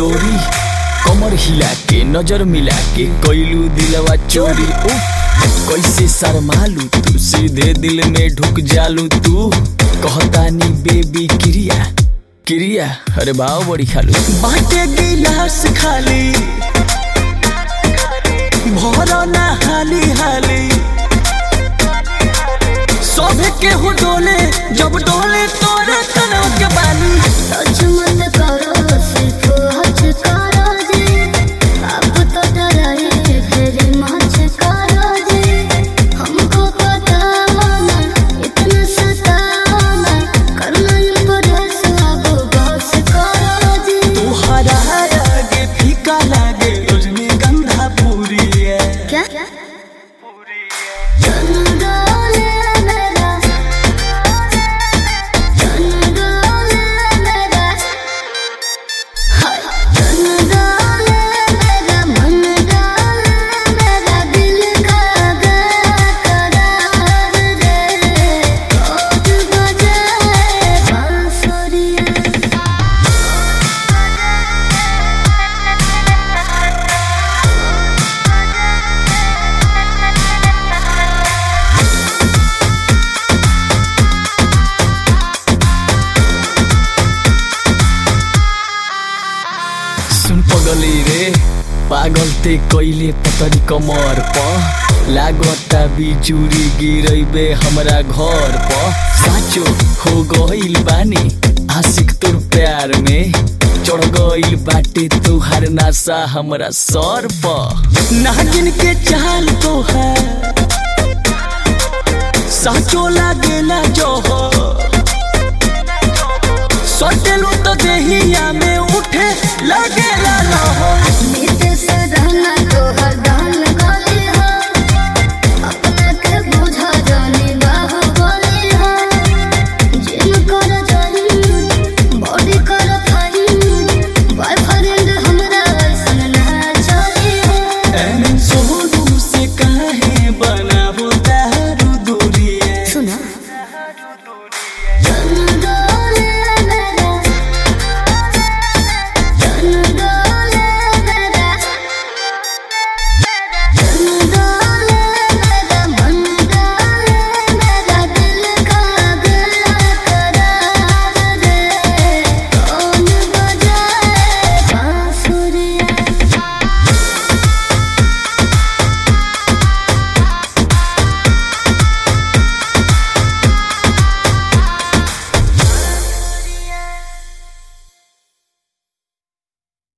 डोरी कमर हिला के नजर मिला के कैलू दिलवा चोरी उफ, कैसे शर्मालू तू सीधे दिल में ढुक जालू तू कहतानी बेबी क्रिया क्रिया अरे भाव बड़ी खालू बाटे गिलास खाली भरो ना हाली हाली सभे के हो डोले जब डोले तोरे तनव के बाली सच मत करो सिर्फ हच करो जी अब तो डराए फिर मच करो जी हमको बताना इतना सताना करना इम्प्रेस अब बस करो जी तुहरा आगे फीका लागे रजनीगंधा पूरी है क्या चंदोले मेरा चंदोले मेरा हाय चंदोले मेरा मन डाले मेरा दिल का करार रे कोट बजाए बांसुरिया सुन पगली रे पागल ते कैले पतरी कमर प लागता बिजुरी गिरैबे हमरा घर प साचो हो गइल बानी आशिक तोर प्यार में चढ़ गइल बाटे तुहार नासा हमरा सर प नागिन के चाल तो है साचो लागेला जोहर सटेलो तो देहिया में उठे लगेला लहर